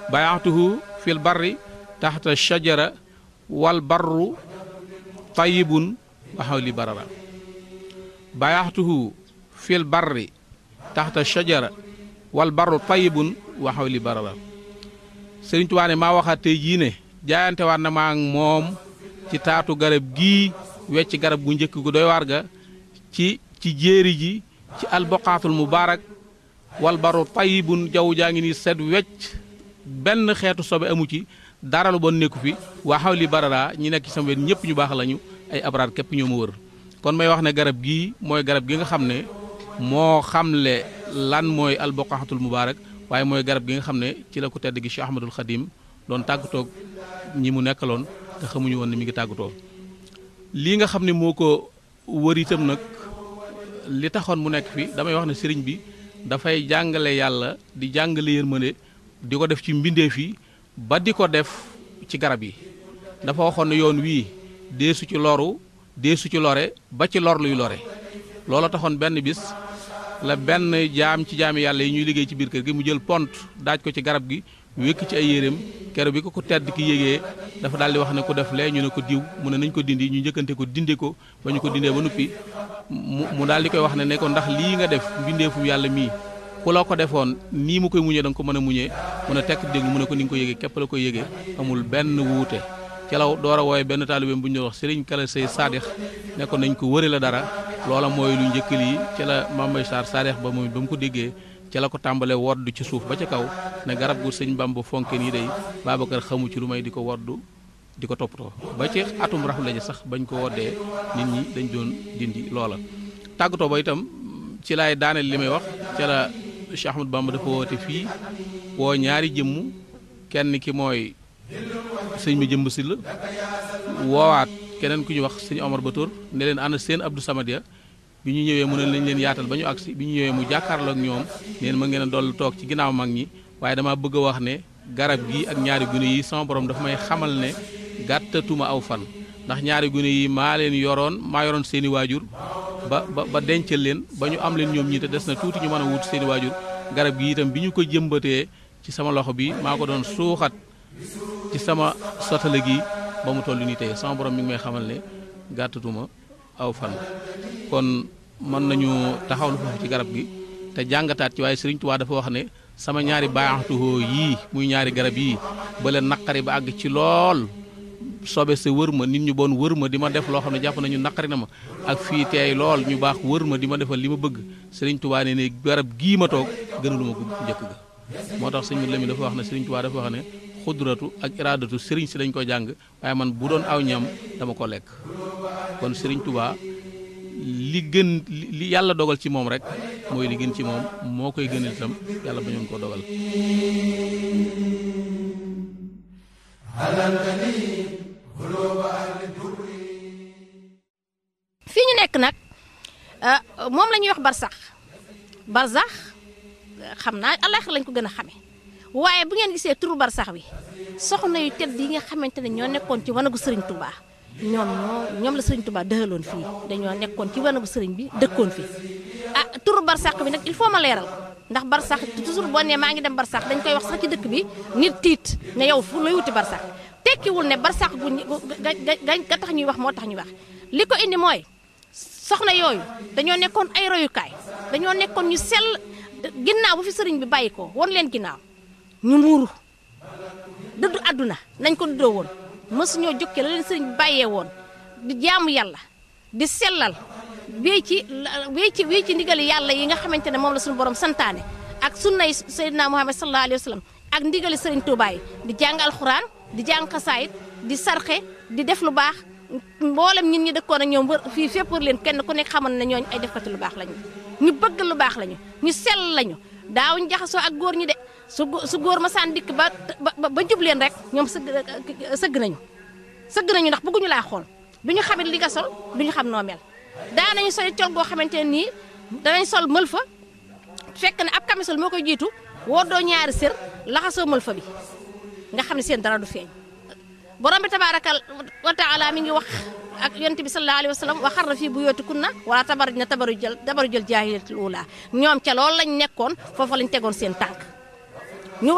bayaxtuhu fil barri taxta shajara wal barru tayibun waxaw li barara bayaxtuhu fil barri taxta shajara wal barru tayibun waxaw li barara Sëriñ Tuubaa ne maa waxaat tey jii ne jaayante waat na maa ak moom ci taatu garab gii wecc garab gu njëkk gu doy waar ga ci ci jéeri ji ci alboqaatul mubaarak wal baru tayibun jaww jaa ngi nii set wecc benn xeetu sobe amu ci dara lu bon nekku fi waa xaw li barara ñi nekk ci sama wet ñëpp ñu baax lañu ay abraar képp ñoo ma wër kon may wax ne garab gii mooy garab gi nga xam ne moo xamle lan mooy alboqaatul mubaarak waaye mooy garab gi nga xam ne ci la ko tedd gi Cheikh Ahmadul Xadim doon tàggatoo ñi mu nekkaloon te xamuñu woon ne mi ngi tàggatoo lii nga xam ne moo ko wër itam nag li taxoon mu nekk fi damay wax ne sëriñ bi dafay jàngale yàlla di jàngale yërmande di ko def ci mbindeef yi ba di ko def ci garab yi dafa waxoon ne yoon wii deesu ci loru deesu ci lore ba ci lor luy lore loola taxoon benn bis la benn jaam ci jaami yàlla yi ñuy liggéey ci biir kër gi mu jël pont daaj ko ci garab gi wékk ci ay yéreem kero bi ko ko tedd ki yégee dafa daal di wax ne ko def lee ñu ne ko diw mu ne nañ ko dindi ñu njëkkante ko dindi ko ba ñu ko dindee ba noppi mu mu daal di koy wax ne ne ko ndax lii nga def mbindeefu yàlla mii ku la ko defoon nii mu koy muñee da nga ko mën a muñee mu ne tekk dégg mu ne ko ni nga ko yégee képp la ko yégee amul benn wuute ci la door a wooye benn taalibeem bu ñu wax sëriñ kala say saadix ne ko nañ ko wëri la dara loola mooy lu njëkk lii ci la Mambay Sarr saadix ba moom ba mu ko déggee ci la ko tàmbalee wodd ci suuf ba ca kaw ne garab gu sëñ Bamba fonke nii day Babacar xamu ci lu may di ko woddu di ko toppatoo ba ci atum raxu lañu sax bañ ko woddee nit ñi dañ doon dindi loola tàggatoo ba itam ci laay daaneel li may wax ca la Cheikh Ahmadou Bamba dafa woote fii woo ñaari jëmm kenn ki mooy sëñ ma jëmb si la woowaat keneen ku ñu wax sëñ Omar Batour ne leen ànd seen Abdou Samadia bi ñu ñëwee mu ne lañ leen yaatal ba ñu agsi bi ñu ñëwee mu jàkkaarloo ak ñoom neen ma ngeen a dollu toog ci ginnaaw mag ñi waaye dama bëgg a wax ne garab gi ak ñaari gune yi sama borom dafa may xamal ne gàttatuma aw fan ndax ñaari gune yi maa leen yoroon maa yoroon seeni waajur ba ba ba dencal leen ba ñu am leen ñoom ñi te des na tuuti ñu mën a wut seeni waajur garab gi itam bi ñu ko jëmbatee ci sama loxo bi maa ko doon suuxat ci sama sotale gi ba mu toll nii tey sama borom mi ngi may xamal ne gàttatuma aw fan kon mën nañu taxawlu foofu ci garab gi te jàngataat ci waaye Sëriñ Tuubaa dafa wax ne sama ñaari baaxatuhoo yii muy ñaari garab yii ba leen naqari ba àgg ci lool sobe sa wër ma nit ñu bon wër ma di ma def loo xam ne jàpp nañu naqari na ma ak fii teey lool ñu baax wër ma di ma defal li ma bëgg Sëriñ Tuubaa ne ne garab gii ma toog gënalu ma ko njëkk ga moo tax sëñ Lamin dafa wax ne Sëriñ Tuubaa dafa wax ne xudratu ak iraadatu sëriñ si dañ ko jàng waaye man bu doon aw ñam dama ko lekk kon Sëriñ Tuubaa li gën li yàlla dogal ci moom rek mooy li gën ci moom moo koy gënal itam yàlla bañoon ko dogal fii ñu nekk nag moom la ñuy wax barsax barsax xam naa àllaaxira lañ ko gën a xame waaye bu ngeen gisee turu barsax bi soxna yu tedd yi nga xamante ne ñoo nekkoon ci wanagu sëriñ Touba ñoom ñoo ñoom la sëriñ Touba dëxaloon fii dañoo nekkoon ci wanagu sëriñ bi dëkkoon fi ah turu barsax bi nag il faut ma leeral ndax barsax toujours boo nee maa ngi dem barsax dañ koy wax sax ci dëkk bi nit tiit ne yow fu lay wuti barsax tekkiwul ne barsax gu ga ga tax ñuy wax moo tax ñuy wax li ko indi mooy soxna yooyu dañoo nekkoon ay royukaay dañoo nekkoon ñu sell ginnaaw bu fi sëriñ bi bàyyi ko won leen ginnaaw ñu muuru dëddu àdduna nañ ko duddoo woon mësuñoo jokkee la leen sëriñ bi bàyyee woon di jaamu yàlla di sellal wéy ci wéy ci wéy ci ndigali yàlla yi nga xamante ne moom la suñu borom santaane ak sunnay Seydina Muhammad sallallahu alayhi wa sallam ak ndigali sëriñ Tuubaa yi di jàng alxuraan di jàng xasaayit di sarxe di def lu baax mboolem ñin ñi dëkkoon ak ñoom wër fii fépp wër leen kenn ku nekk xamal ne ñooñu ay defkati lu baax lañu ñu bëgg lu baax lañu ñu sell lañu daawuñ jaxasoo ak góor ñi de su su góor ma saan dikk ba ba ba jub leen rek ñoom sëgg sëgg nañu sëgg nañu ndax bëgguñu laa xool duñu xamit li nga sol duñu xam noo mel daanañu sol col goo xamante ne nii danañ sol mël fa fekk ne ab camisole moo koy jiitu woo doo ñaari sër laxasoo mël fa bi nga xam ne seen dara du feeñ borom bi tabaaraka wa taala mi ngi wax ak yonent bi sallallahu alayhi wa sallam wa xarna fii buyootikunna wala tabaraj na tabaru jël tabaru jël jaahiliyatul uula ñoom ca loolu lañ nekkoon foofa lañ tegoon seen tànk